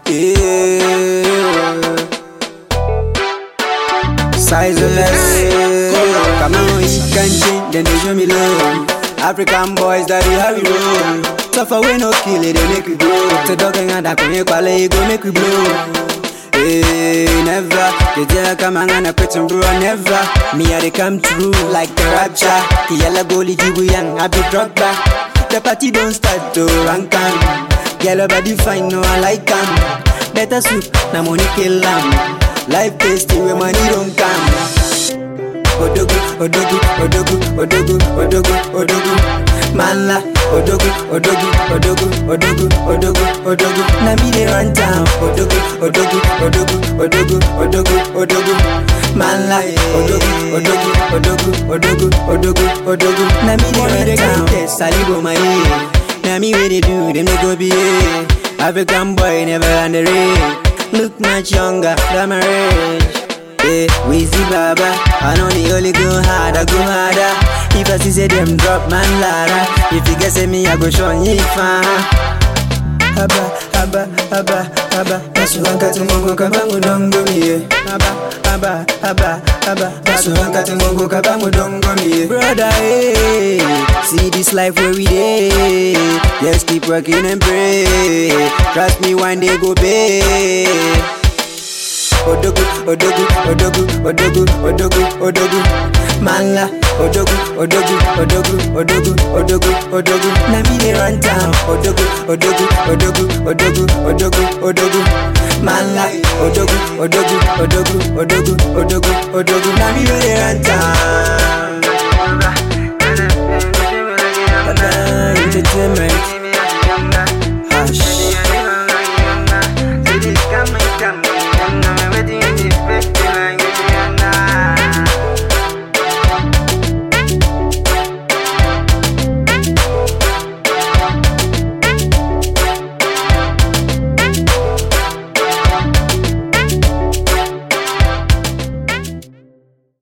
Yeah. Size less. Come on, it can change, then they show me love. African boys that we have it roll. Suffer we no kill it, they make we grow. To dog and that when you call it, go make we blow. Hey, never. The jail come and I quit and bro, never. Me I they come true like the rapture. The yellow goalie jibu young, I be drug back. The party don't start to rank on. Yellow body fine, no I like 'em. Better soup, na money kill 'em. Life tasty where money don't come. Odogu, odogu, odogu, odogu, odogu, odogu. Manla, odogu, odogu, odogu, odogu, odogu, odogu. Na me dey run town. Odogu, odogu, odogu, odogu, odogu, odogu. Manla, odogu, odogu, odogu, odogu, odogu, odogu. Na me dey run town. Salibo my Na me wey dey do, them dey go be African boy never underrate. Look much younger than my age. Yeah, Weezy Baba, I know the only go harder, go harder. If I see say them drop man ladder, if you guess me, I go show you fan. Haba, haba, haba, haba, basuhanka tumungu kabangu dongo miye. Haba, haba, haba, haba, basuhanka tumungu kabangu dongo miye. Brother, hey, see this life where we dey. Just keep working and pray. Trust me, one day go pay. Odogu, odogu, odogu, odogu, odogu, odogu. Manla, odogu, odogu, odogu, odogu, odogu, odogu. Na me dey run town. Odogu, odogu, odogu, odogu, odogu, odogu. Manla, odogu, odogu, odogu, odogu, odogu, odogu. Na me dey run town. Entertainment.